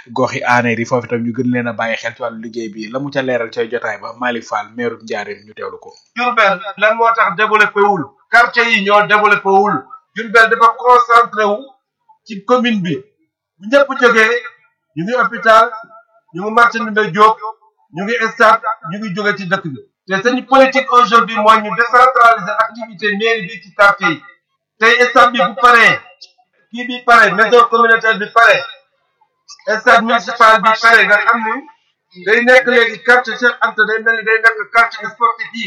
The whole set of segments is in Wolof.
gox yi aaneer yi foofu itam ñu gën leen a bàyyi xel ci wàllu liggéey bi la mu ca leeral ca jotaay ba Malick Fall maire Ndiarène ñu teewlu ko. Diourbel lan moo tax développé wul quartier yi ñoo développé wul Diourbel dafa concentré wu ci commune bi bu ñëpp jógee ñu ngi hôpital ñu ngi marché Ndoumbé Diop ñu ngi stade ñu ngi jóge ci dëkk bi te seen politique aujourd'hui mooy ñu décentraliser activité mairie bi ci quartier yi tey stade bi bu paree kii bi pare maison communautaire bi pare stade municipal bi pare nga xam ni day nekk léegi quartier Cheikh Anta day mel ni day nekk quartier sportif yi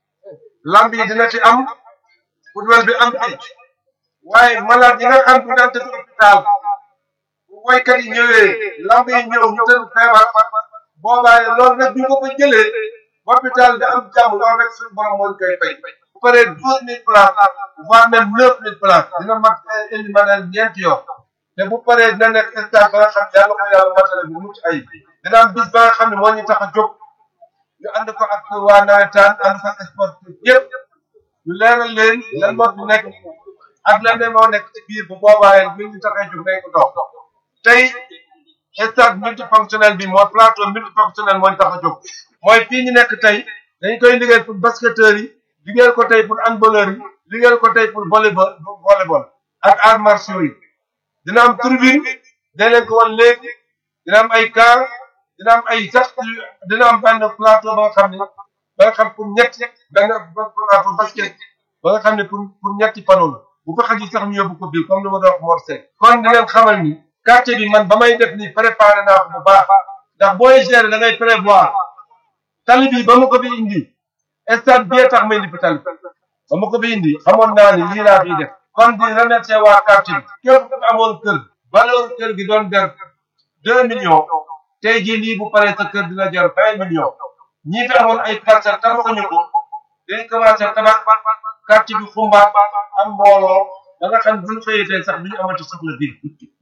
lamb yi dina ci am football bi am ci waaye malade yi nga xam ne daan tëdd hôpital bu woykat yi ñëwee lamb yi ñëw ñu tëdd feebar boobaa loolu nag bu ñu ko fa jëlee hôpital bi am jàmm loolu rek suñu borom moo ñu koy fay bu paree douze mille places voire même neuf mille places dina mat indi manel ñeenti yoon te bu paree dina nekk stade ba nga xam yàlla ko yàlla matale bu mucc ay dina am bis ba nga xam ne moo ñu tax a jóg ñu ànd ko ak waa nawetaan ànd ko ak sportif yëpp ñu leeral leen lan moo fi nekk ak lan ne moo nekk ci biir bu boobaa bi ñu tax a jóg nañ ko dox tey stade multifonctionnel bi mooy plateau multifonctionnel moo ñu tax a jóg mooy fii ñu nekk tey dañ koy liggéey pour basketteurs yi liggéeyal ko tey pour handballeurs yi liggéeyal ko tey pour volleyball volleyball ak arts martiaux yi dina am tribune dañ leen ko wan léegi dina am ay car dina am ay sax dina am benn plateau ba nga xam ne ba nga xam pour ñetti benn plateau basket ba nga xam ne pour pour ñetti panneau la bu ko xaj sax ñu yóbbu ko bii comme ni ma doon wax Mor Seck kon di leen xamal ni quartier bi man ba may def nii préparé naa ko bu baax ndax booy gérer da ngay prévoir tali bi ba ma ko fi indi stade bi tax ma indi fi tali ba ma ko fi indi xamoon naa ni lii laa fiy def kon di remercier waa quartier bi képp ku amoon kër valeur kër gi doon der deux millions tey jii lii bu paree sa kër dina jar vingt millions ñii fi amoon ay parcelles tabaxuñu ko dañ commencé tabax quartier bi xumbaat am mbooloo ba nga xam bu ñu xëyee tey sax du ñu amati soxla bi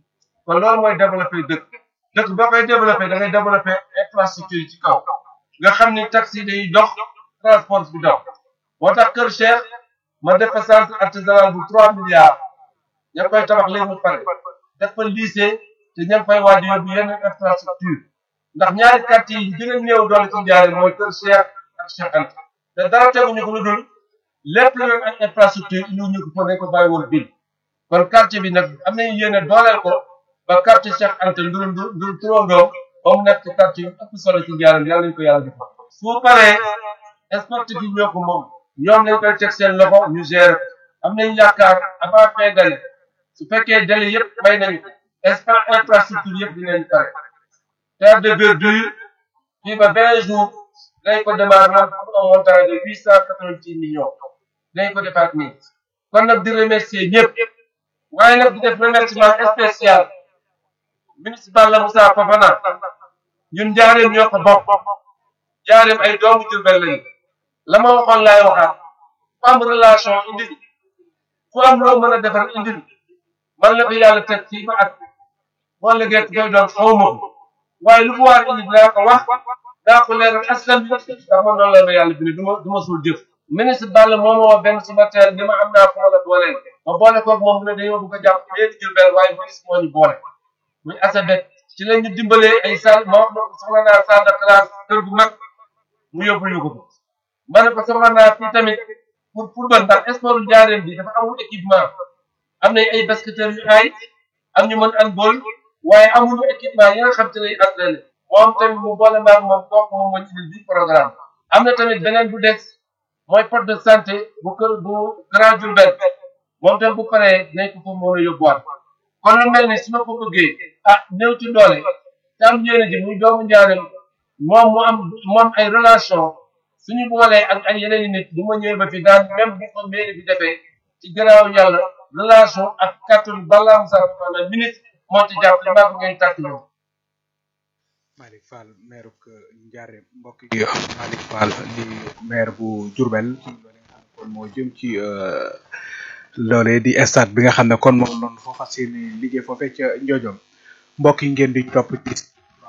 kon loolu mooy développé dëkk dëkk boo koy développé da ngay développé infrastructure yi ci kaw nga xam ni taxi day dox transport bi dox moo tax Kër Cheikh ma def fa centre artisanal bu trois milliards ña ngi koy tabax léegi mu pare def fa lycée te ña ngi fay waaj yóbbu yeneen infrastructure ndax ñaari quartier yi gën a néew doole ci njaare mooy Kër Cheikh ak Cheikh Anta te dara teguñu ko lu dul lépp lu leen ak infrastructure indi ñu ko fa nañ ko bàyyi woon bil kon quartier bi nag am nañu yéene dooleel ko ba quartier Cheikh Anta ndur ndur ndur turandoom ba mu nekk quartier yu ëpp solo ci njaare yàlla nañu ko yàlla def su paree sportif yi ñoo ko moom ñoom lañ koy teg seen loxo ñu gérer am nañu yaakaar avant fin d'année su fekkee délai yëpp may nañu espace infrastructure yëpp dinañ pare terre de verdure fii ba vingt jours lañ ko démarrer pour un montant de huit cent quatre-vingt-six millions lañ ko defaat nii kon nag di remercier ñëpp waaye nag di def remerciement spécial municipal la Moussa Fofana ñun njaareem ñoo ko bokk njaareem ay doomu Jurbel lañu la ma waxoon laay waxaat ku am relation indi ku am loo mën a defar indi man la ko yàlla teg fii ba at boo liggéey koy doon xaw ma ko waaye lu mu waar indi dinaa ko wax daa ko leeral askan bi ndax man noonu la ma yàlla bind du ma du ma suul jëf ministre Balla moo ma woo benn suba teel ni ma am naa ko ma la booleel ma boole koog moom mu ne dañoo bëgg a jàpp léegi Jurbel waaye ministre moo ñu boole muy asabet ci la ñu dimbalee ay salle ma wax na ko soxla naa salle de classe kër gu mag mu yóbbul ñu ko ko ma ne ko soxla naa fii tamit pour football ndax sport Njaaréem bi dafa amul équipement am nañ ay basketteurs yu aay am ñu mën handball waaye amuñu équipement yi nga xam te lay entraîné moom tamit mu boole maag moom kooku moom moo ci bi programme am na tamit beneen bu des mooy poste de santé bu kër bu Grand Diourbel moom tamit bu paree dinañ ko foofu mën a yóbbuwaat kon lu mel ni su ma ko bëggee ah néew ci doole te am yéene ji muy doomu Njaaréem moom mu am mu am ay relation suñu boolee ak ay yeneen i nit bu ma ñëwee ba fi daan même bu ko mairie bi defee ci gannaaw yàlla relation ak kàttanu balaa Moussa Fofana ministre moo ci jàpp li maa ko ngeen tàkk ñoom. Malick Fall maire bu Ndiarème mbokk yi Malick Fall di maire bu Diourbel ci loolu nga xam ne kon moo jëm ci loolee di stade bi nga xam ne kon moom noonu foo fas yéene liggéey foofee ca Ndiodiom mbokk yi ngeen di topp ci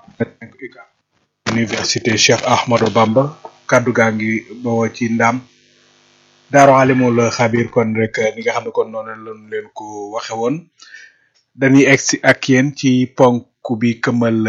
université Cheikh Ahmadou Bamba kaddu gaa ngi bawoo ci ndam Daaru Alimul Xabir kon rek ni nga xam ne kon noonu lañu leen ko waxe woon dañuy egsi ak yéen ci ponk bi këmal